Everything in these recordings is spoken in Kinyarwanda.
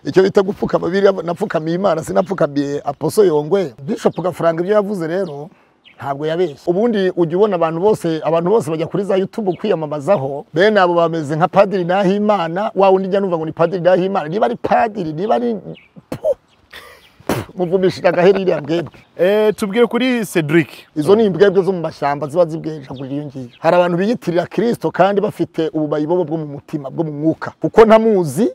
icyo bita gupfukama biriya napfukamiye imana sinapfukamiye aposo yongwe bishop gafaranga ibyo yavuze rero ntabwo yabeshye ubundi ujya ubona abantu bose abantu bose bajya kuri za youtube kwiyamamazaho bene abo bameze nka padiri nahimana wa wundi njya numva ngo ni padiri nahimana niba ari padiri niba ari muvumishije agahera iriya mbwebwe Eh, tubwire kuri Cedric izo ni imbwebwe zo mu mashyamba ziba zibwejagurira iyo ngiyo hari abantu biyitirira kirisito kandi bafite ububayi bobo bwo mu mutima bwo mu mwuka kuko ntamuzi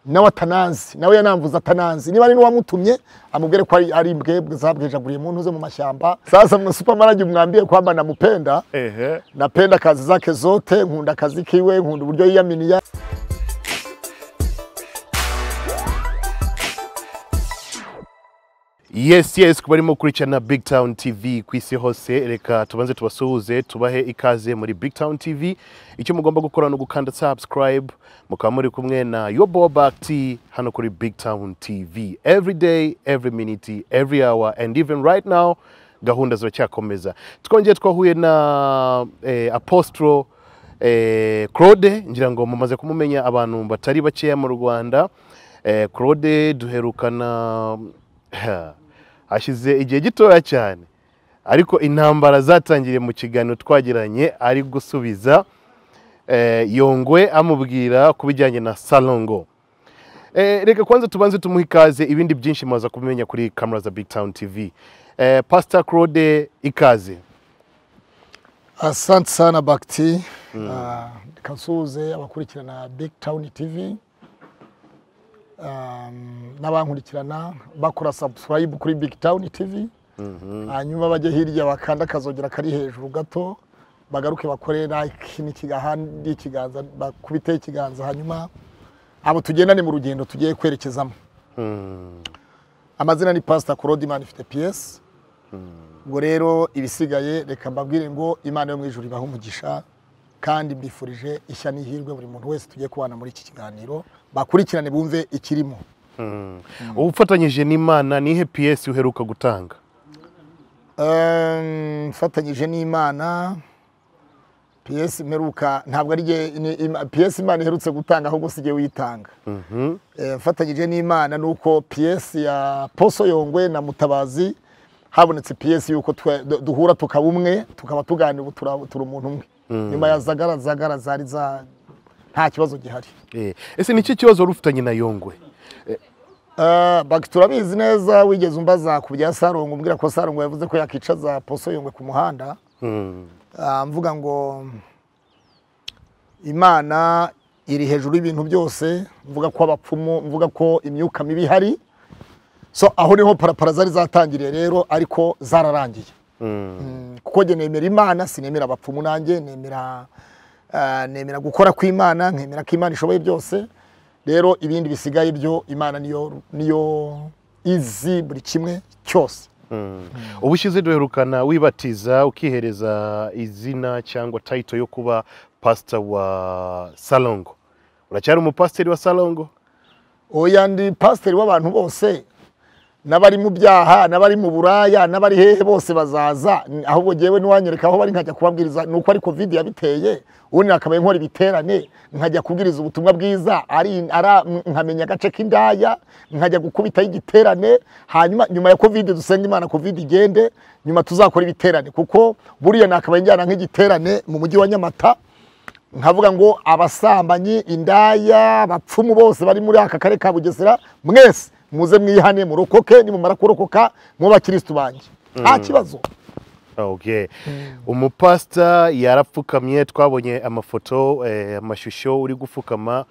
nawe atanazi nawe yanamvuze atanazi niba ari n'uwamutumye amubwire ko ari- ari imbwebwe zabwejaguriye muntu ze mu mashyamba sasa mwe supermarage mwambie kwamba namupenda ehe napenda kazi zake zote nkunda akazi kiwe nkunda uburyo yiyaminiya yes yes ku barimo kurikirana big town tv ku isi hose reka tubanze tubasuhuze tubahe ikaze muri big town tv icyo mugomba gukora ni ugukanda subscribe mukaba muri kumwe na yoboba t hano kuri big town tv every day every minute every hour and even right now gahunda ziracyakomeza twongeye twahuye na eh, apostro Eh, claude ngira ngo mumaze kumumenya abantu batari bakeya mu rwanda Eh, claude duherukana ha, hashize igihe gitoya cyane ariko intambara zatangiriye mu kiganiro twagiranye ari gusubiza eh, yongwe amubwira ku bijyanye na salongo Eh, reka kwanza tubanze tumuhe ikaze ibindi byinshi mwaza kumenya kuri kamera za big town tv Eh, pastor claude ikaze asante sana bakiti Ah, reka nsuhuze abakurikirana big town tv Um, n'abankurikirana bakora subscribe kuri big town tv hanyuma bajye hirya bakanda akazogera kari hejuru gato bagaruke bakore like n'ikigahandi ikiganza bakubiteho ikiganza hanyuma abo tugendane mu rugendo tugiye kwerekezamo amazina ni pastor claude imana ifite piyesi ubwo rero ibisigaye reka mbabwire ngo imana yo mu ijuru ibahe umugisha kandi mbifurije ishya n'ihirwe buri muntu wese tugiye kubana muri iki kiganiro bakurikirane bumve ikirimo ufatanyije n'imana nihe ps uheruka gutanga Ehm, mfatanyije n'imana piyesi mperuka ntabwo ari jye- ni- ima- piyesi imana iherutse gutanga ahubwo si jye uyitanga Eh, mfatanyije n'imana ni uko piyesi ya poso yongwe na mutabazi habonetse piyesi y'uko twe- du- duhura tukaba umwe tukaba tuganira ubu tura- turi umuntu umwe nyuma ya zagara zagara zari za nta kibazo gihari Eh, ese ni iki kibazo wari ufitanye na yongwe Eh, baki turabizi neza wigeze umbaza ku bya sarongo umbwira ko sarongo yavuze ko yakicaza poso yongwe ku muhanda Ah, mvuga ngo imana iri hejuru y'ibintu byose mvuga ko abapfumu mvuga ko imyuka mibi ihari so aho niho parapara zari zatangiriye rero ariko zararangiye Mm, kuko njye nemera imana sinemera abapfumu nanjye nemera ah, nemera gukora kw'imana nkemera ko imana ishoboye byose rero ibindi bisigaye byo imana niyo niyo izi buri kimwe cyose ubu ushize duherukana wibatiza ukihereza izina cyangwa tayito yo kuba pasita wa salongo uracyari umupasiteri wa salongo oya ndi pasiteri w'abantu bose n'abari mu byaha n'abari mu buraya n'abari hehe bose bazaza N- ahubwo ngewe niwanyereka aho bari nkajya kubabwiriza ni uko ari kovide yabiteye ubundi nakabaye nkora ibiterane nkajya kubwiriza ubutumwa bwiza ari, ara, m- nkamenya agace k'indaya nkajya gukubitaho igiterane hanyuma nyuma ya kovide dusenga imana kovide igende nyuma tuzakora ibiterane kuko buriya nakabaye njyana nk'igiterane mu mujyi wa nyamata nkavuga ngo abasambanyi indaya abapfumu bose bari muri aka karere ka bugesera mwese muze mwihane murokoke nimumara kurokoka mw'abakirisitu banjye nta kibazo Okay. umupasita yarapfukamye twabonye amafoto eh, amashusho uri gupfukama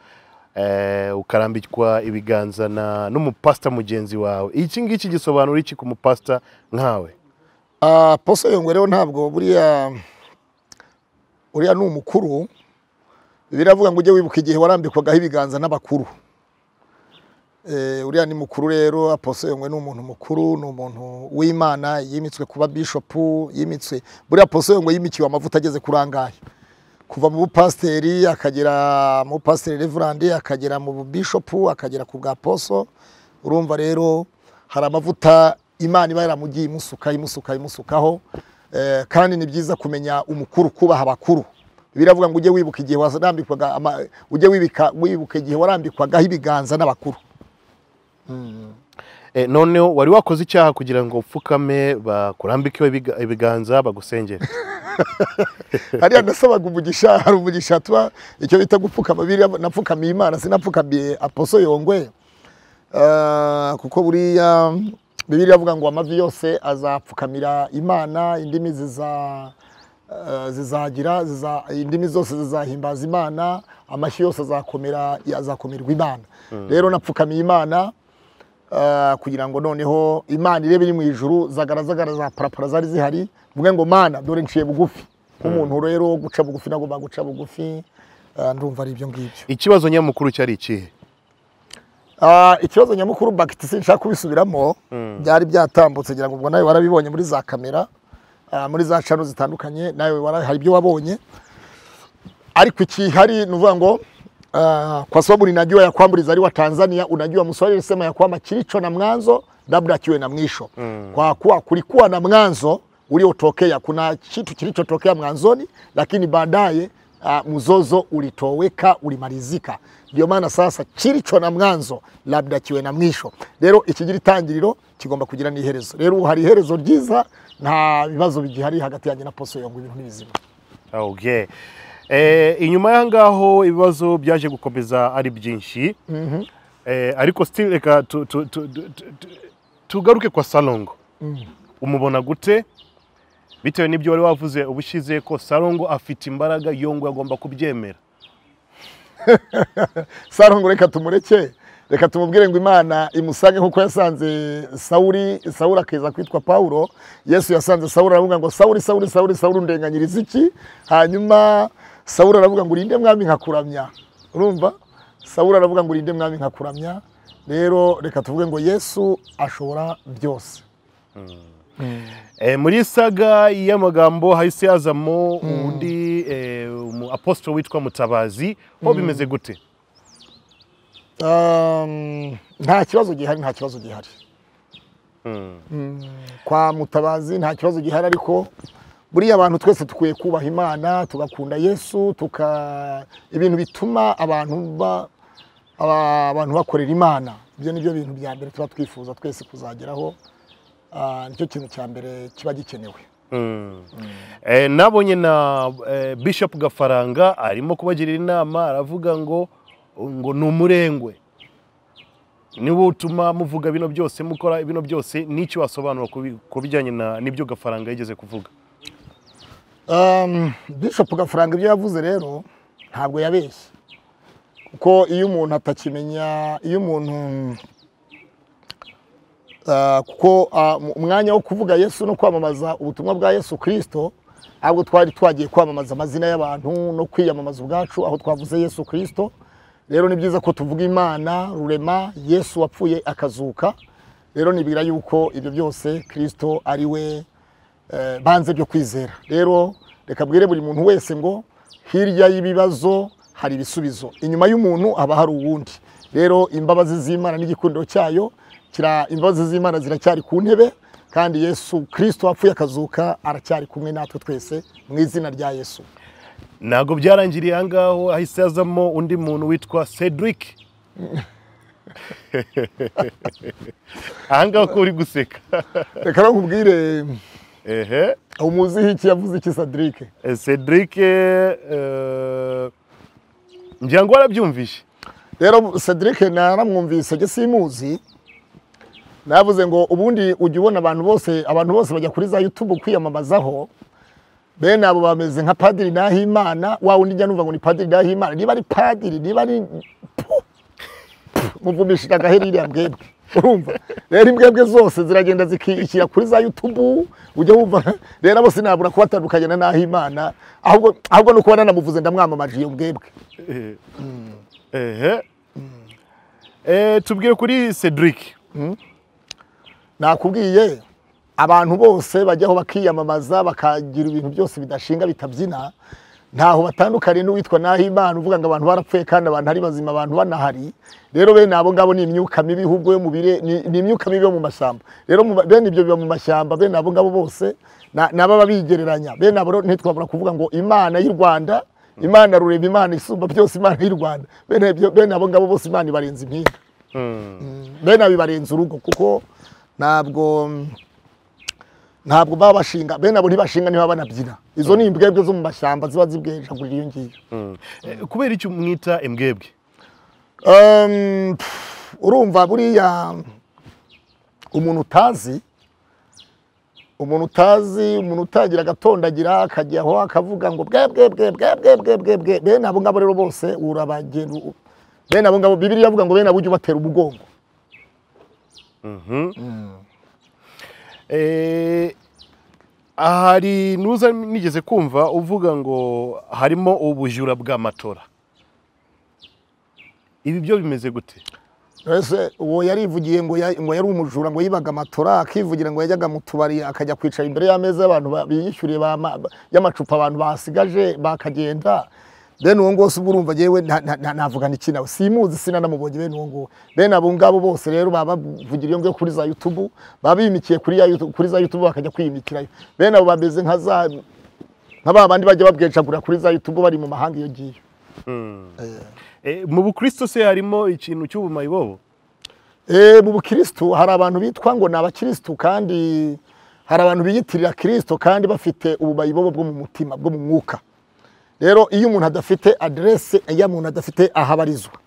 eh, ukarambikwa ibiganza na n'umupasita mugenzi wawe iki ngiki gisobanura iki ku mupasita nkawe Ah, poso yongwe rero ntabwo buriya uriya ni umukuru biravuga ngo ujye wibuka igihe warambikwagaho ibiganza n'abakuru Eh, uriya ni mukuru rero aposo yongwe ni umuntu mukuru ni umuntu w'imana yimitswe kuba bishopu yimitswe buriya aposo yongwe yimikiwe amavuta ageze kuri angahe kuva mu bupasiteri akagera mu bupasiteri reverandi akagera mu bubishopu akagera ku bwa poso urumva rero hari amavuta imana iba yaramugiye imusuka imusuka imusukaho eh, kandi ni byiza kumenya umukuru kubaha abakuru biravuga ngo ujye wibuka igihe warambikwaga ama- ujye wibika- wibuka igihe warambikwaga ibiganza n'abakuru Eh, noneho wari wakoze icyaha kugira ngo upfukame bakurambikeho ibiga- ibiganza bagusengere hariya nasabaga umugisha hari umugisha tuba icyo bita gupfukama biriya napfukamiye imana sinapfukamiye aposo yongwe Eh, kuko buriya bibiri avuga ngo amavi yose azapfukamira imana indimi ziza eh, zizagira ziza, indimi zose zizahimbaza imana amashyi yose azakomera azakomerwa imana rero napfukamiye imana eh, kugira ngo noneho imana irebe iri mu ijuru zagara zagara za parapara zari zihari mvuge ngo mana dore nciye bugufi nk'umuntu rero wo guca bugufi nagomba guca bugufi eh, ndumva ari ibyo ngibyo ikibazo nyamukuru cyari ikihe Ah, ikibazo nyamukuru bagiti sinshaka kubisubiramo byari byatambutse ngira ngo ubwo nawe warabibonye muri za kamera ah, muri za cano zitandukanye nawe wara- hari ibyo wabonye ariko ikihari ni ukuvuga ngo ah, kwa sababu ninajua ya kwamba ulizaliwa Tanzania unajua mswali alisema ya kwamba kilicho na mwanzo labda kiwe na mwisho kwa kuwa kulikuwa na mwanzo uliotokea kuna kitu kilichotokea mwanzoni lakini baadaye ah, mzozo ulitoweka ulimalizika ndio maana sasa kilicho na mwanzo labda kiwe na mwisho rero ikigira itangiriro kigomba kugira n'iherezo rero ubu hari iherezo ryiza nta bibazo bigihari hagati yanjye na poso yongwa ibintu ni bizima Okay. Eh, inyuma y'aho ngaho ibibazo byaje gukomeza ari byinshi eh, ariko still reka tu- tu- tu- tu- tu- tu- tugaruke kwa salongo umubona gute bitewe n'ibyo wari wavuze ubushize ko salongo afite imbaraga yongo agomba kubyemera sarongo reka tumureke reka tumubwire ngo imana imusange kuko yasanze sawuri sawuri akiza kwitwa pawulo yesu yasanze sawuri aravuga ngo sawuri sawuri sawuri sawuri undenganyiriza iki hanyuma sawuri aravuga ngo urinde mwami nkakuramya urumva sawuri aravuga ngo urinde mwami nkakuramya rero reka tuvuge ngo yesu ashobora byose Eh, muri saga y'amagambo hahise hazamo undi eh, umu apostolo witwa mutabazi ho bimeze gute Um, nta kibazo gihari nta kibazo gihari Mm, kwa mutabazi nta kibazo gihari ariko buriya abantu twese dukwiye kubaha imana tugakunda yesu tuka ibintu bituma abantu ba aba- abantu bakorera imana ibyo ni byo bintu bya mbere tuba twifuza twese kuzageraho Ah, nicyo kintu cya mbere kiba gikenewe Mm. Eh, nabonye na eh, bishop gafaranga arimo kubagirira inama aravuga ngo ngo ni umurengwe niwo utuma muvuga bino byose mukora bino byose n'icyo wasobanura kubi- ku bijyanye na- n'ibyo gafaranga yigeze kuvuga Um, Bishop Gafaranga ibyo yavuze rero ntabwo yabeshye kuko iyo umuntu atakimenya iyo umuntu uh, kuko uh, mu- umwanya wo kuvuga Yesu no kwamamaza ubutumwa bwa Yesu Kristo ahubwo twari twagiye kwamamaza amazina y'abantu no kwiyamamaza ubwacu aho twavuze Yesu Kristo rero ni byiza ko tuvuga Imana rurema Yesu wapfuye akazuka rero nibwira yuko ibyo byose Kristo ari we eh, banze byo kwizera rero reka bwire buri muntu wese ngo hirya y'ibibazo hari ibisubizo inyuma y'umuntu haba hari uwundi rero imbabazi z'imana n'igikundiro cyayo kira imbabazi z'imana ziracyari ku ntebe kandi yesu kirisito wapfuye akazuka aracyari kumwe natwe twese mu izina rya yesu ntabwo byarangiriye aha ngaho hahise hazamo undi muntu witwa cedric aha ngaho ko uri guseka reka nakubwire ehe umuziho iki yavuze iki sadirike Eh, cedric eh, ngira ngo warabyumvise rero Cedric naramwumvise njye simuzi navuze ngo ubundi ujya ubona abantu bose abantu bose bajya kuri za YouTube kwiyamamazaho bene abo bameze nka padiri Nahimana wa undi njya numva ngo ni padiri Nahimana niba ari padiri niba ari Puh! Puh! muvumishije agaheri iriya mbwebwe urumva rero imbwebwe zose ziragenda zikishyira kuri za YouTube ujya wumva rero bose nabura kubatandukanya na Nahimana ahubwo ahubwo no kuba nanamuvuze ndamwamamaje iyo mbwebwe Eh, ehe Eh, tubwire kuri cedric nakubwiye abantu bose bajyaho bakiyamamaza bakagira ibintu byose bidashinga bitabyina ntaho batandukanye n'uwitwa Nahimana uvuga ngo abantu barapfuye kandi abantu ari bazima abantu banahari rero bene abo ngabo ni imyuka mibi ahubwo yo mu bire ni ni imyuka mibi yo mu mashyamba rero mu ba- bene ibyo biba mu mashyamba bene abo ngabo bose na- ni ababa bigereranya bene abo rero ntitwabura kuvuga ngo imana y'u rwanda imana rurema imana isumba byose imana y'u rwanda bene ibyo- bene abo ngabo bose imana ibarenza impinga bene abo bibarenze urugo kuko ntabwo ntabwo baba bashinga bene abo ntibashinga ntibaba banabyina izo ni imbwebwe zo mu mashyamba ziba zibwejagurira iyo ngiyo Mm. Eh, kubera icyo mwita imbwebwe Um, pff, urumva buriya umuntu utazi umuntu utazi umuntu utangira agatondagira akajya aho akavuga ngo bwe bwe bwe bwe bwe bwe bwe bwe bene abo ngabo rero bose urabagenda u- bene abo ngabo bibiri iravuga ngo bene abo ujye ubatera umugongo Eh, hari nuza nigeze kumva uvuga ngo harimo ubujura bw'amatora ibi byo bimeze gute ese uwo yarivugiye ngo ya- ngo yari umujura ngo yibaga amatora akivugira ngo yajyaga mu tubari akajya kwicara imbere y'ameza y'abantu ba- biyishyuriye ba ma- ba- y'amacupa abantu basigaje bakagenda bene uwo ngose ubwo urumva yewe navugana iki nawe simuzi sinanamubonye bene uwo nguwo bene abo ngabo bose rero baba bavugira iyo ngiyo kuri za yutubu baba bimikiye kuri ya YouTube- kuri za yutubu bakajya kwiyimikirayo bene abo bameze nka za nka ba bandi bajya babwecagura kuri za yutubu bari mu mahanga iyo ngiyo Eh, mu bukristo se harimo ikintu cy'ubumayibobo Eh, mu bukirisitu hari abantu bitwa ngo ni abakirisitu kandi hari abantu biyitirira kirisito kandi bafite ububayi bobo bwo mu mutima bwo mu mwuka rero iyo umuntu adafite aderese iyo umuntu adafite aho abarizwa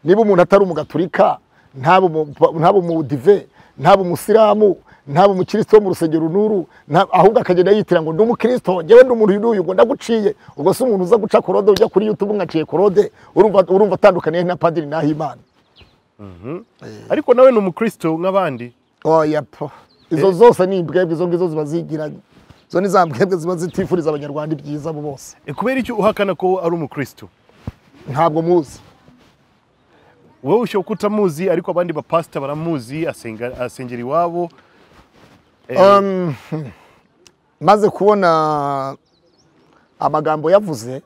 niba umuntu atari umugaturika ntaba umu- ntaba umudive ntaba umusilamu ntaba umukristo wo mu rusengero nuru nta- ahubwo akagenda yitira ngo ndi umukristo njyewe ndi umuntu uyu n'uyu ngo ndaguciye ubwo si umuntu uza guca korode ujya kuri youtube ngaciye korode urumva urumva atandukaniye na padiri nahimana ariko nawe ni umukristo nk'abandi oya po izo zose ni imbwebwe izo ngizo ziba zigiranye izo ni za mbwebwe ziba zitifuriza abanyarwanda ibyiza bo bose Eh, kubera icyo uhakana ko ari umukristo ntabwo muzi wowe ushobora ko utamuzi ariko abandi bapasita baramuzi asenga- asengera iwabo Eh, Um, maze kubona amagambo yavuze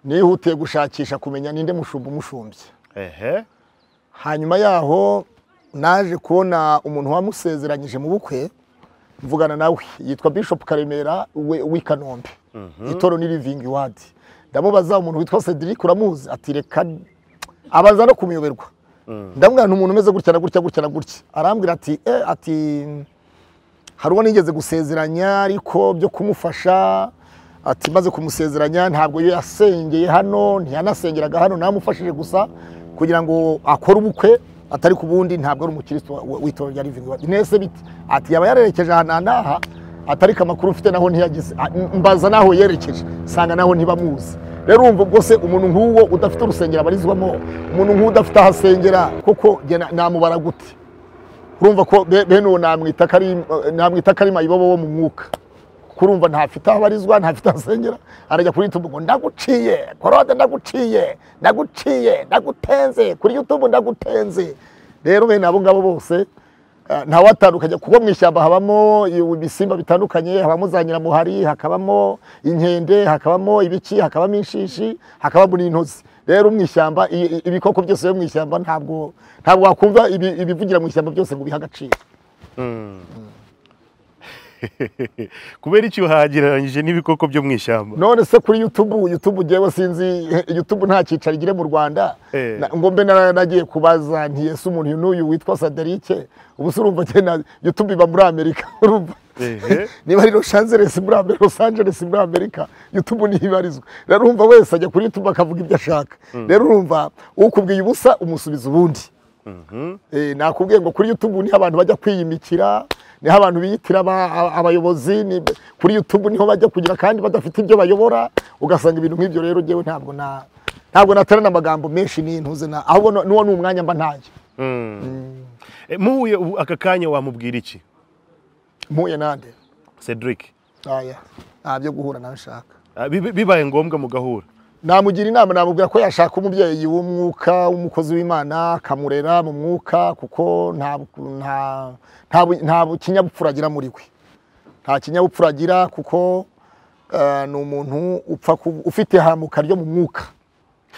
nihutiye gushakisha kumenya ninde mushumba umushumbye ehe hanyuma yaho naje kubona umuntu wamusezeranyije mu bukwe mvugana nawe yitwa bishop karemera we- w'i kanombe itorero ni living wadi ndamubaza umuntu witwa cedric uramuzi ati reka abaza no kumuyoberwa ndamubwira nti umuntu umeze gutya na gutya gutya na gutya arambwira ati eh, ati hari uwo nigeze gusezeranya ariko byo kumufasha ati maze kumusezeranya ntabwo iyo yasengeye hano ntiyanasengeraga hano namufashije gusa kugira ngo akore ubukwe atari ku bundi ntabwo ari umukirisitu wa- wa- w'itorero rya living word nese bite ati yaba yarerekeje ahantu aha n'aha atariko amakuru mfite naho ntiyageze A- m- mbaza naho yerekeje nsanga naho ntibamuzi rero urumva ubwo se umuntu nk'uwo udafite urusengero abarizwamo umuntu nk'uwo udafite aho asengera koko njye na- namubara gute urumva ko be- bene uwo namwita ko ari- namwita ko ari mayibobo wo mu mwuka kurumva ntafite aho abarizwa ntafite aho asengera arajya kuri yutubu ngo ndaguciye korode ndaguciye ndaguciye ndagutenze kuri yutubu ndagutenze rero bene abo ngabo bose eh, ntawe atandukanye kuko mu ishyamba habamo ibisimba bitandukanye habamo za nyiramuhari hakabamo inkende hakabamo ibiki hakabamo inshishi hakabamo n'intozi rero mu ishyamba i- i- ibikoko byose biba mu ishyamba ntabwo ntabwo wakumva ibi- ibivugira mu ishyamba byose ngo bihe agaciro kubera icyo hagereranyije n'ibikoko byo mu ishyamba none se kuri youtube youtube ngewe sinzi youtube nta cyicaro igira mu rwanda Eh. Na- ngo mbe nara- nagiye kubaza ntiyese umuntu n'uyu witwa saderike ubu se urumva njye na youtube iba muri amerika urumva Ehe. niba ari Los Angeles muri Amerika Los Angeles muri Amerika YouTube ntibarizwa rero urumva wese ajya kuri YouTube akavuga ibyo ashaka rero urumva ukubwiye ubusa umusubiza ubundi Eh, nakubwiye ngo kuri YouTube niho abantu bajya kwiyimikira niho abantu biyitira aba- aba- abayobozi ni- kuri YouTube niho bajya kugira kandi badafite ibyo bayobora ugasanga ibintu nk'ibyo rero njyewe ntabwo na ntabwo naterana amagambo menshi n'intuze na ahubwo no- n'uwo ni umwanya mba ntayo Eh, muhuye ubu aka kanya wamubwira iki mpuye nande cedric aya nta byo guhura nawe nshaka Ah, biba- bibaye ngombwa mugahura namugira inama namubwira ko yashaka umubyeyi w'umwuka w'umukozi w'imana akamurera mu mwuka kuko nta nta nta bu- nta bu- kinyabupfura agira muri we nta kinyabupfura agira kuko eh, ni umuntu upfa ku- ufite hamuka ryo mu mwuka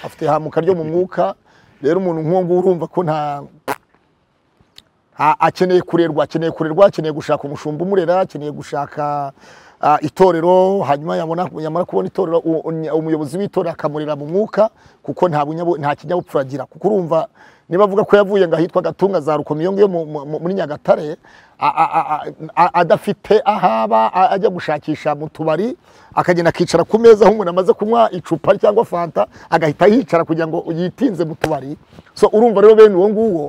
afite hamuka ryo mu mwuka rero umuntu nk'uwo nguwo urumva ko nta a- akeneye kurerwa akeneye kurerwa akeneye gushaka umushumba umurera akeneye gushaka ah, itorero hanyuma yabona yamara kubona itorero u- u- umuyobozi w'itorero akamurera mu mwuka kuko nta bunyabo- nta kinyabupfura agira kuko urumva niba avuga ko yavuye ngo ahitwa gatunga za rukomo iyo ngiyo mu- mu- mu- muri nyagatare a- a- a- a- adafite aho aba a- ajya gushakisha mu tubari akagenda akicara ku meza aho umuntu amaze kunywa icupa cyangwa fanta agahita yicara kugira ngo yitinze mu tubari so urumva rero bene uwo nguwo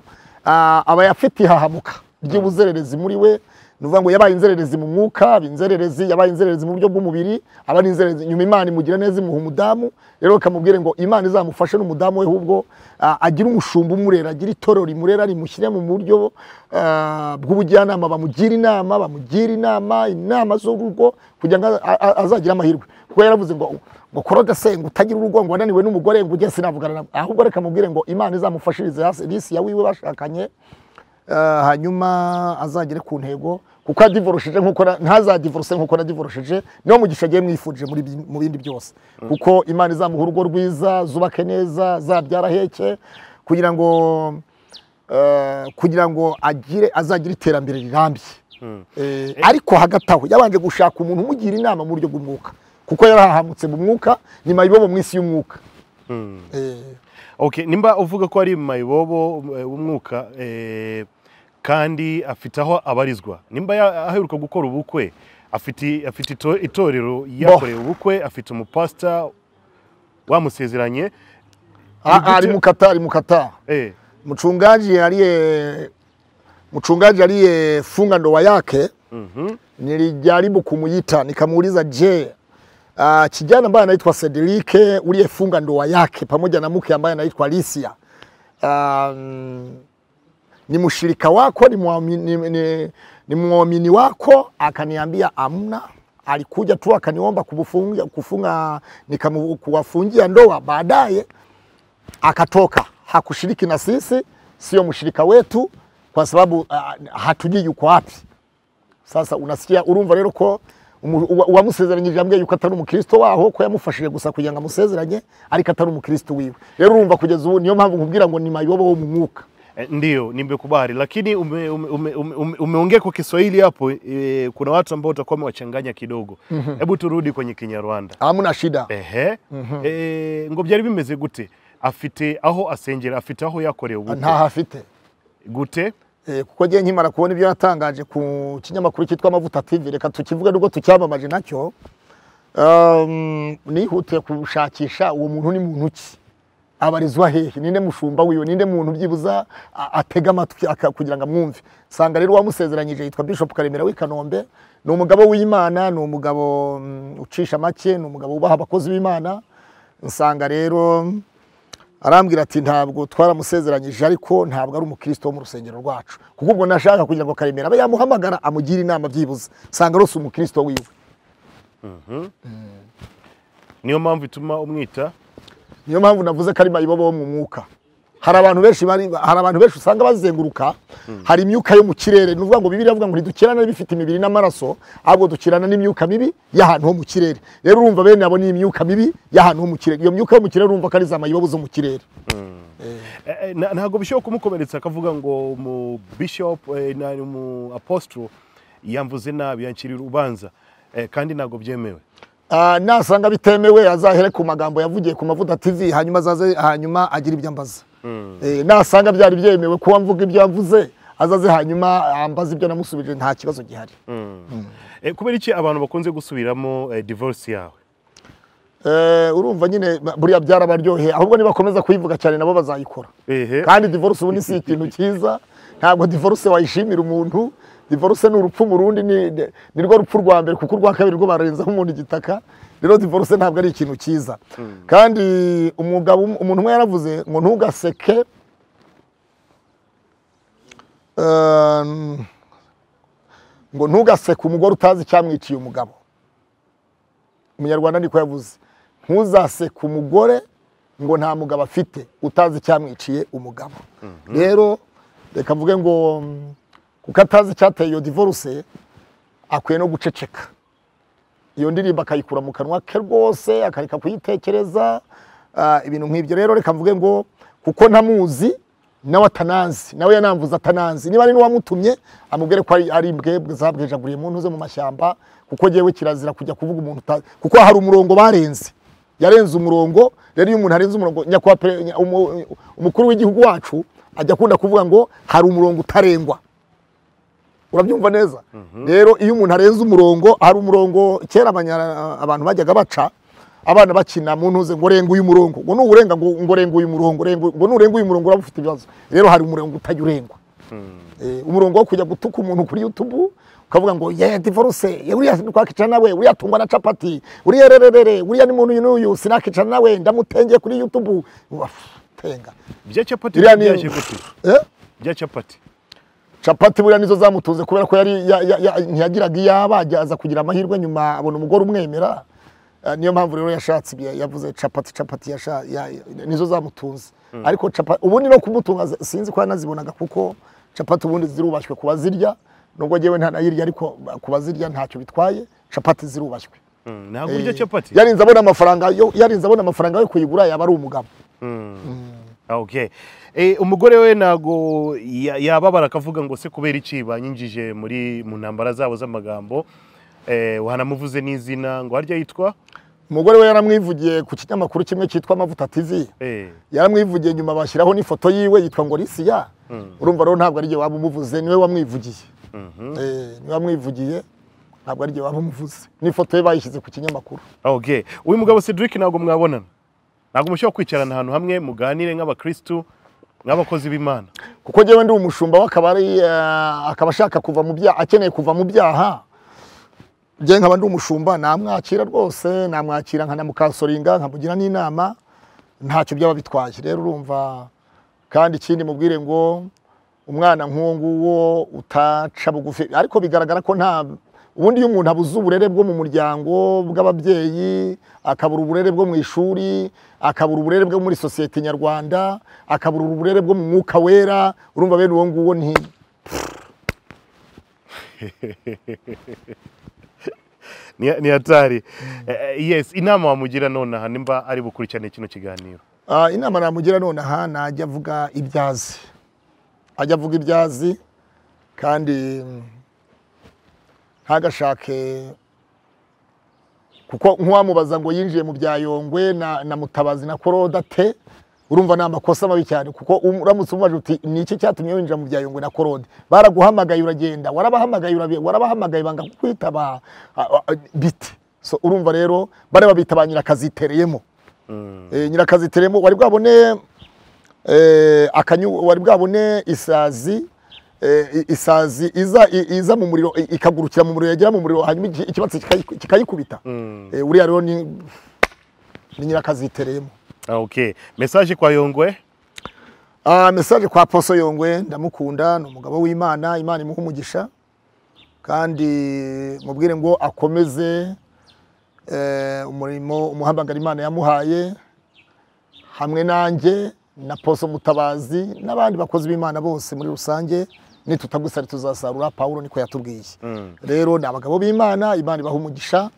ah, aba afite ihahamuka ry'ubuzererezi muri we ni ukuvuga ngo yabaye inzererezi mu mwuka aba inzererezi yabaye inzererezi mu buryo bw'umubiri aba ari inzererezi nyuma imana imugira neza imuha umudamu rero bakamubwira ngo imana izamufashe n'umudamu we ahubwo ah, agira umushumba umurera agira itorero rimurera rimushyire mu buryo ah, bw'ubujyanama bamugira inama bamugira inama inama z'urugo kugira ngo a- a- azagire amahirwe kuko yaravuze ngo ngo korodase ngo utagira urugo ngo wananiwe n'umugore ngo ujye sinavugana nawe ahubwo reka mubwire ngo imana izamufashirize hasi risi ya wiwe bashakanye Eh, hanyuma azagere ku ntego kuko yadivorosheje nkuko na- ntazadivorose nkuko nadivorosheje niwo mugisha agiye mwifuje muri bi- mu bindi byose kuko imana izamuha urugo rwiza zubake neza zabyara heke kugira ngo eh, kugira ngo agire azagira iterambere rirambye Eh, ariko hagati aho yabanje gushaka umuntu umugira inama mu buryo bw'umwuka kuko yarahahamutse mu mwuka ni mayibobo mu isi y'umwuka Eh, Okay, nimba uvuga ko ari mayibobo eh, w'umwuka eh, kandi afite aho abarizwa nimba ya- aheruka gukora ubukwe afite afite ito- itorero yakoreye ubukwe afite umupasita wamusezeranye a- ari mukata ari mukata eh, mchungaji aliye mchungaji aliyefunga ndoa yake mhm, nilijaribu kumuita nikamuuliza, je, uh, kijana ambaye anaitwa Sedirike uliyefunga ndoa yake pamoja na mke ambaye anaitwa Lisia um, ni mshirika wako ni mwamini, ni, ni, ni mwamini wako? Akaniambia amna, alikuja tu akaniomba kufunga, kufunga nikamu- kuwafungia ndoa baadaye akatoka, hakushiriki na sisi, sio mshirika wetu kwa sababu uh, hatujui yuko wapi. Sasa unasikia urumva rero ko umu- uwa- uwamusezeranyije yambwiye yuko atari umukristo waho ko yamufashije gusa kugira ngo amusezeranye ariko atari umukristo wiwe rero urumva kugeza ubu niyo mpamvu nkubwira ngo ni mayobo wo mu mwuka eh, ndio nimekubali lakini ume, ume, ume, ume, ume- umeongea kwa kiswahili hapo eh, kuna watu ambao utakuwa umewachanganya kidogo hebu turudi kwenye kinyarwanda hamuna shida ehe eh, ngo byari bimeze gute afite aho asengera afite aho yakoreye ubukwe ntaho afite gute Eh, kuko ngiye nkimara kubona ibyo yatangaje ku kinyamakuru cyitwa Amavuta TV reka tukivuge nubwo tucyamamaje nacyo um, nihutiye kushakisha uwo muntu ni muntu ki abarizwa hehe ninde mushumba wiwe ninde muntu byibuza a- atega amatwi aka- kugira ngo amwumve sanga rero uwamusezeranyije yitwa Bishop Karemera w'i Kanombe ni umugabo w'Imana ni umugabo mm, ucisha make ni umugabo ubaha abakozi b'Imana nsanga rero arambwira ati ntabwo twaramusezeranyije ariko ntabwo ari umukristo wo mu rusengero rwacu kuko ubwo nashaka kugira ngo karemera abe yamuhamagara amugire inama byibuze usanga rose umukristo wiwe niyo mpamvu ituma umwita niyo mpamvu navuze ko ari mayibobo wo mu mwuka hari abantu benshi bari hari abantu benshi usanga bazenguruka hari imyuka yo mu kirere ni ukuvuga ngo bibiri avuga ngo ntidukirana n'ibifite imibiri n'amaraso ahubwo dukirana n'imyuka mibi y'ahantu ho mu kirere rero urumva bene abo ni imyuka mibi y'ahantu ho mu kirere iyo myuka yo mu kirere urumva ko ari za mayibobo zo mu kirere Eh, eh, na- ntabwo bishobora kumukomeretsa akavuga ngo umu bishop eh, na- umu apostro yamvuze nabi yancirira urubanza Eh, kandi ntabwo byemewe Ah, nasanga bitemewe azahere ku magambo yavugiye ku mavuta TV hanyuma azaze hanyuma agira ibyo ambaza Eh, nasanga byari byemewe kuba mvuga ibyo yavuze azaze hanyuma ambaza ibyo namusubije nta kibazo gihari Eh, kubera iki abantu bakunze gusubiramo eh, divorce yawe Eh, urumva nyine ba- buriya byarabaryoheye ahubwo nibakomeza kuyivuga cyane nabo bazayikora Ehe. kandi divorce ubu ni si ikintu cyiza ntabwo divorce wayishimira umuntu divorce ni urupfu mu rundi ni, ni- ni rwo rupfu rwa mbere kuko urwa kabiri rwo barenzaho umuntu igitaka rero divorce ntabwo ari ikintu cyiza kandi umugabo um- umuntu umwe yaravuze ngo ntugaseke eh, ngo ntugaseke umugore utazi icyamwiciye umugabo umunyarwanda niko yavuze ntuzaseke umugore ngo nta mugabo afite utazi icyamwiciye umugabo rero reka mvuge ngo mm, kuko atazi icyateye iyo divorce akwiye no guceceka iyo ndirimbo akayikura mu kanwa ke rwose akareka kuyitekereza ah, ibintu nk'ibyo rero reka mvuge ngo kuko ntamuzi nawe atanazi nawe yanamvuze atanazi niba ari n'uwamutumye amubwire ko ari- ari mbwebwe zabwejaguriye mu ntuze mu mashyamba kuko yewe kirazira kujya kuvuga umuntu utazi kuko hari umurongo barenze yarenze umurongo rero iyo umuntu arenze umurongo nyakubahwa pre- nya- umu- umukuru w'igihugu wacu ajya akunda kuvuga ngo hari umurongo utarengwa urabyumva neza rero iyo umuntu arenze umurongo hari umurongo kera abanya- abantu bajyaga baca abana bakina mu ntuze ngo renga uyu murongo ngo nuwurenga ngo ngo renga uyu murongo renga- ngo nurenga uyu murongo uraba ufite ibibazo rero hari umurongo utajya urengwa Eh, umurongo wo kujya gutuka umuntu kuri youtube ukavuga ngo ye divorce ye uriya ntitwakica nawe uriya tungwa na capati uriya rererere uriya ni muntu uyu n'uyu sinakica nawe ndamutengeye kuri youtube Uaf, tenga bya capati iriya bya ni capati Eh? bya capati capati buriya nizo zamutunze kubera ko yari ya- ya- ya- ntiyagiraga iyaba ajya- aza kugira amahirwe nyuma abona umugore umwemera Eh, niyo mpamvu rero yashatse ibyo yavuze capati capati yasha- ya- ya- nizo zamutunze ariko capati ubundi no kumutunga z- sinzi ko yanazibonaga kuko capati ubundi zirubashywe ku bazirya nubwo ngewe ntanayirya ariko ku bazirya ntacyo bitwaye capati zirubashywe Mm, ntabwo urya Eh, capati yarinze abona amafaranga yo- yarinze abona amafaranga yo kuyigura yaba ari umugabo Ah, okay Eh, umugore we ntago ya- yababara akavuga ngo se kubera iki banyinjije muri mu ntambara zabo z'amagambo Eh, wanamuvuze n'izina ngo harya yitwa umugore we yaramwivugiye ku kinyamakuru kimwe cyitwa amavuta tv Eh, yaramwivugiye nyuma bashyiraho n'ifoto yiwe yitwa ngo Lisiya urumva rero ntabwo ari jye waba umuvuze niwe wamwivugiye Eh, niwe wamwivugiye ntabwo ari jye waba umuvuze n'ifoto ye bayishyize ku kinyamakuru okay uyu mugabo Cedric ntabwo mwabonana ntabwo mushobora kwicarana ahantu hamwe muganire nk'abakristu nk'abakozi b'imana kuko njyewe ndi umushumba we akaba ari eh, akaba ashaka kuva mu byaha akeneye kuva mu byaha njye nkaba ndi umushumba namwakira rwose namwakira nkanamukasoringa nkamugira n'inama ntacyo byaba bitwaye rero urumva kandi ikindi mubwire ngo umwana nk'uwo nguwo utaca bugufi ariko bigaragara ko nta ubundi iyo umuntu abuze uburere bwo mu muryango bw'ababyeyi akabura uburere bwo mu ishuri akabura uburere bwo muri sosiyete nyarwanda akabura uburere bwo mu mwuka wera urumva bene uwo nguwo ni ni ni hatari Eh, eh, yes inama wamugira nonaha nimba ari bukurikirane kino kiganiro Ah, inama namugira nonaha najya avuga ibyazi ajya avuga ibyazi kandi mm, ntagashake kuko nk'uwamubaza ngo yinjiye mu bya yongwe na, na mutabazi na koroda te urumva ni amakosa mabi cyane kuko um- uramutse umubaje uti ni iki cyatumye winjira mu bya yongwe na korode baraguhamagaye uragenda warabahamagaye urabe- warabahamagaye banga kukwitaba ah, ah, bite so urumva rero bariya babita ba nyirakazitereyemo Eh, nyirakaziteremo wari bwabone eh, akanyu wari bwabone isazi eh, i- isazi iza i- iza mu muriro i- ikagurukira mu muriro yagera mu muriro hanyuma iki- ikibatsi kikayi- kikayikubita Eh, uriya rero ni ni nyirakaziteremo Ah, okay message kwa yongwe Ah, message kwa Poso Yongwe ndamukunda ni umugabo w'Imana Imana imuha umugisha kandi mubwire ngo akomeze eh, umurimo umuhamagara Imana yamuhaye hamwe nanjye na Poso Mutabazi n'abandi bakozi b'Imana bose muri rusange nitutagusari tuzasarura Paulo niko yatubwiye rero ni abagabo b'Imana Imana ibaha umugisha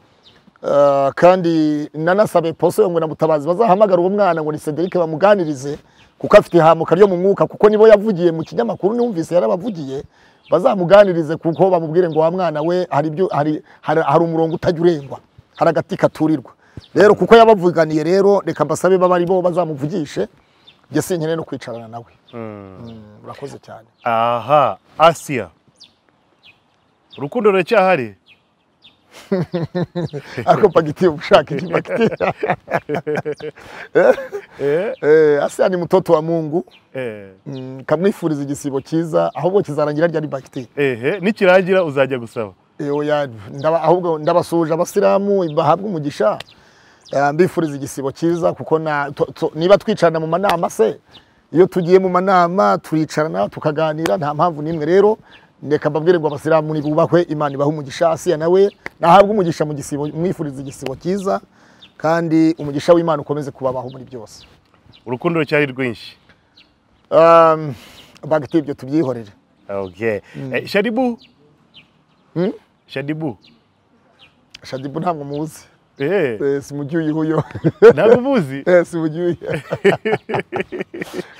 Uh, kandi nanasabe poso yongwe na mutabazi bazahamagara uwo mwana ngo ni Cedric bamuganirize kuko afite ihamuka ryo mu mwuka kuko nibo yavugiye mu kinyamakuru numvise yarabavugiye bazamuganirize kuko bamubwire ngo wa mwana we hari ibyo hari, hari, hari umurongo utajya urengwa hari agati katurirwa rero kuko yabavuganiye rero reka mbasabe baba ari bo bazamuvugishe njye sinkeneye no kwicarana nawe Mm, urakoze cyane aha asiya urukundo ruracyahari ariko pagiti ushaka iki pagiti eh, eh asa ni mtoto wa Mungu eh, Mm, kamwifuriza igisibo cyiza ahubwo kizarangira ryari bagiteri ehe nikirangira uzajya gusaba oya ndaba- ahubwo ndabasuhuje abasilamu bahabwa umugisha Eh, mbifuriza igisibo cyiza kuko na- tu- tu- niba twicarana mu manama se iyo tugiye mu manama turicarana tukaganira nta mpamvu n'imwe rero reka mbabwire ngo abasilamu nibubahwe imana ibahe umugisha asiya nawe nahabwe umugisha mu gisibo mwifuriza igisibo cyiza kandi umugisha w'imana ukomeze kubabaho muri byose urukundo rucyari rwinshi Um, bagiteri ibyo tubyihorere okay Eh, shadibu Mm. shadibu shadibu ntabwo muzi Eh, Eh, simjui huyo nakubuzi eh, simjui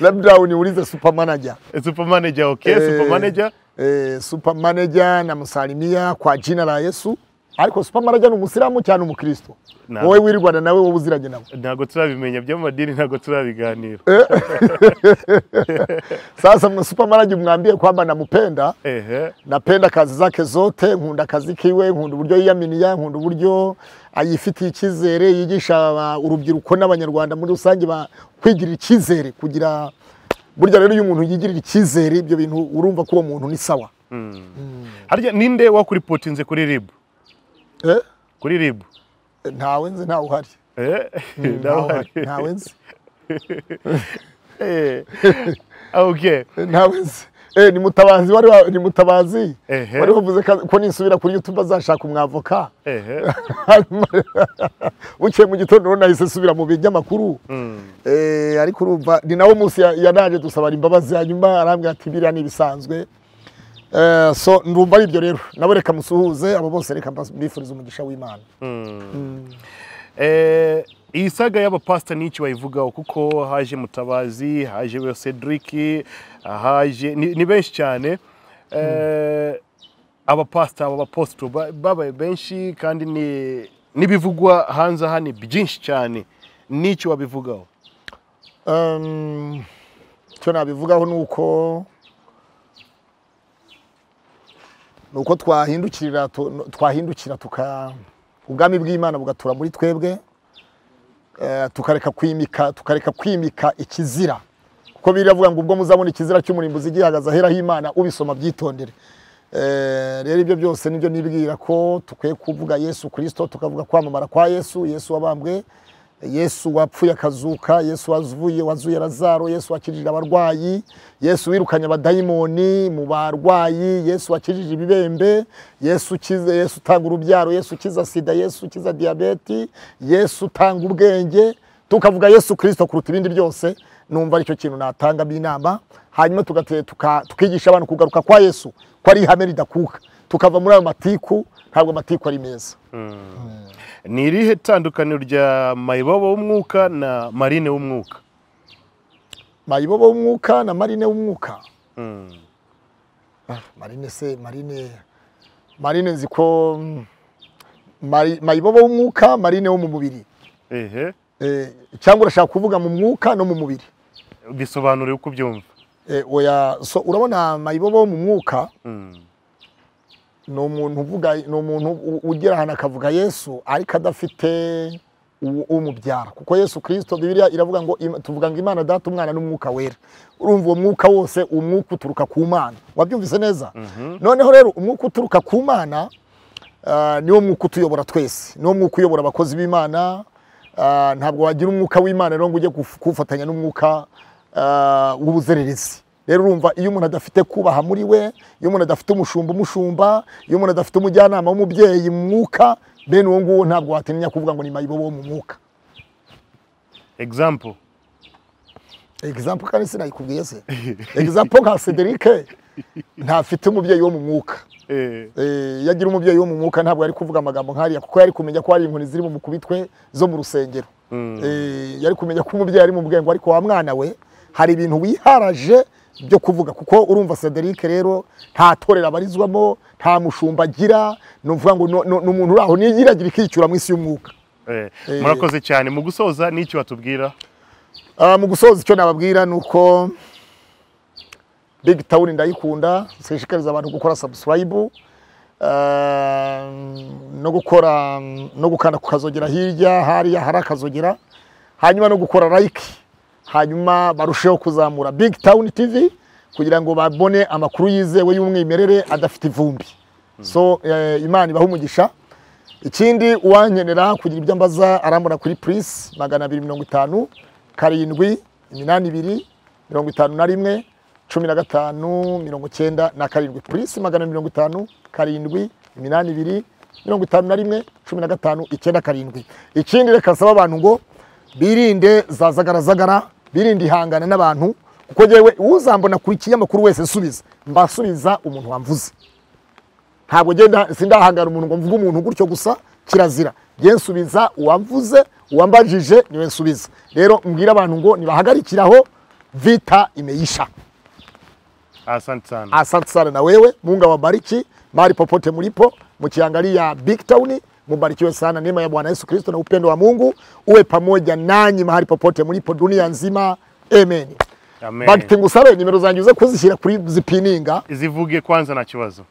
labda uniulize super manager super manager okay Eh, super manager eh, super manager namusalimia kwa jina la Yesu ariko super manager ni umusiramu cyane umukristo Na- wowe w'i Rwanda nawe wowe uziranye nawe ntabwo turabimenya by'amadini ntabwo turabiganira sasa mna super manager mwambie kwamba nampenda ehe napenda kazi zake zote nkunda akazi kiwe nkunda uburyo yiyaminiya nkunda uburyo ayifitiye icyizere yigisha aba- urubyiruko n'abanyarwanda muri rusange ba kwigirira icyizere kugira burya rero iyo umuntu yigirira icyizere ibyo bintu urumva ko uwo muntu ni sawa harya ninde wakuripotinze kuri rib eh? kuri rib ntawe nzi ntawe uhari Eh, ntawe nawe- uhari, ntawe nzi Eh, okay ntawe nzi Eh, ni mutabazi wari wa- ni mutabazi Ehe. wari wavuze ka- ko nisubira kuri youtube azashaka umwavoka ehe bukeye mu gitondo rero nahise nsubira mu binyamakuru Eh, ariko urumva ni nawo munsi ya- yanaje dusabara imbabazi hanyuma arambwira ati biriya ni ibisanzwe Eh, so ndumva ari ibyo rero nawe reka musuhuze abo bose reka mbas- mbifurize umugisha w'imana Eh, iyi saga y'abapasita ni iki wayivugaho kuko haje mutabazi haje we cedric haje ni, ni benshi cyane Eh, abapasita aba baposito ba- babaye benshi kandi ni n'ibivugwa hanze aha ni byinshi cyane n'icyo wabivugaho Um, icyo nabivugaho ni uko ni uko twahindukirira tu- twahindukira tuka ubwami bw'imana bugatura muri twebwe eh, tukareka kwimika tukareka kwimika ikizira kuko biravuga ngo ubwo muzabona ikizira cy'umurimbuzi gihagaze aheraho imana ubisoma byitondere Eh, rero ibyo byose nibyo nibwira ko tukwiye kuvuga yesu kirisito tukavuga kwamamara kwa yesu yesu wabambwe yesu wapfuye akazuka yesu wazuye wazuye lazaro yesu wakijije abarwayi yesu wirukanye abadayimoni mu barwayi yesu wakijije ibibembe yesu ukiza yesu utanga urubyaro yesu ukiza sida yesu ukiza diyabeti yesu utanga ubwenge tukavuga yesu kirisito kuruta ibindi byose numva aricyo kintu natanga inama hanyuma tugate- tuka- tukigisha abantu kugaruka kwa yesu ko ari ihame ridakuka tukava muri ayo matiku ntabwo amatiku ari meza ni irihe tandukaniro rya mayibobo w'umwuka na marine w'umwuka mayibobo w'umwuka na marine w'umwuka Mm. marine se marine marine nzi ko mm, mari- mayibobo w'umwuka marine wo mu mubiri ehe Eh, cyangwa urashaka kuvuga mu mwuka no mu mubiri bisobanure uko ubyumva Eh, oya so urabona mayibobo wo mu mwuka Mm. ni umuntu uvuga ni umuntu u- ugera ahantu akavuga yesu ariko adafite u- umubyara kuko yesu kirisito bibiliya iravuga ngo Im- tuvuga ngo imana data umwana n'umwuka wera urumva uwo mwuka wose umwuka uturuka ku mana wabyumvise neza noneho rero umwuka uturuka ku mana ah, niwo mwuka utuyobora twese niwo mwuka uyobora abakozi b'imana Ah, ntabwo wagira umwuka w'imana rero ngo ujye kuf- kuwufatanya n'umwuka ah, w'ubuzererezi rero urumva iyo umuntu adafite kubaha muri we iyo umuntu adafite umushumba umushumba iyo umuntu adafite umujyanama w'umubyeyi mu mwuka bene uwo nguwo ntabwo watinya kuvuga ngo ni mayibobo wo mu mwuka example egizampo kandi sinayikubwiye se egizampo nka cedric ntafite umubyeyi wo mu mwuka eh. Eh, iyo agira umubyeyi wo mu mwuka ntabwo yari kuvuga amagambo nk'ariya kuko yari kumenya ko hari inkoni ziri mu mukubitwe zo mu rusengero Eh, yari kumenya ko umubyeyi ari mu bwengo ariko wa mwana we hari ibintu wiharaje byo kuvuga kuko urumva Cedric rero nta torero abarizwamo nta mushumba agira ni ukuvuga ngo no- no- ni umuntu uri aho niyiragira ikicyura mu isi y'umwuka Eh, murakoze cyane mu gusoza n'icyo batubwira Ah, mu gusoza icyo nababwira ni uko big town ndayikunda sinshikariza abantu gukora subscribe Ah, no gukora no gukanda ku kazogera hirya hariya hari akazogera hanyuma no gukora like hanyuma barusheho kuzamura big town tv kugira ngo babone amakuru yizewe y'umwimerere adafite ivumbi so eh, imana ibahe umugisha ikindi uwankenera kugira ibyo ambaza arambona kuri purisi magana abiri mirongo itanu karindwi iminani ibiri mirongo itanu na rimwe cumi na gatanu mirongo cyenda na karindwi purisi magana mirongo itanu karindwi iminani ibiri mirongo itanu na rimwe cumi na gatanu icyenda karindwi ikindi reka nsaba abantu ngo birinde za zagarazagara birinde ihangana n'abantu kuko yewe uzambona ku kinyamakuru wese nsubiza mbasubiza umuntu wamvuze ntabwo genda sindahangara umuntu ngo mvuge umuntu gutyo gusa kirazira ye nsubiza uwavuze uwambajije niwe nsubiza rero mbwira abantu ngo nibahagarikiraho vita imeisha asante sana asante sana na wewe mungu awabariki mahali popote mlipo mkiangalia big town mubarikiwe sana neema ya bwana yesu kristo na upendo wa mungu uwe pamoja nanyi mahali popote mlipo dunia nzima amen amen bagitengusare nimero zanjye uze kuzishyira kuri zipininga zivuge kwanza na kibazo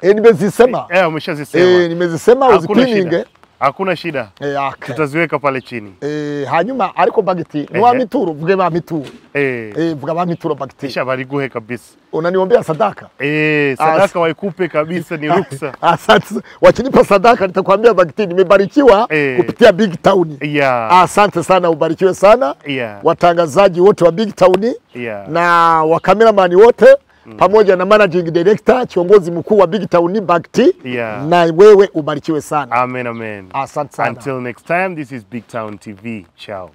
e, nimezisema eh umeshazisema e, nimezisema hakuna shida uzipininge hakuna shida e, okay. tutaziweka pale chini e, hanyuma ariko bagiti ni wa Ehe. mituro vuge ba mituro eh e, vuga ba mituro bagiti kisha bariguhe kabisa unaniombea sadaka eh sadaka waikupe kabisa ni ruksa Asante. Wakinipa sadaka nitakwambia bagiti nimebarikiwa Eh. kupitia Big Town. yeah Asante sana, ubarikiwe sana yeah watangazaji wote wa Big Town yeah na wa cameraman wote pamoja na managing director, kiongozi mkuu wa Big Town Bagti, Yeah. na wewe ubarikiwe sana. amen amen Asante sana. until next time this is big town tv ciao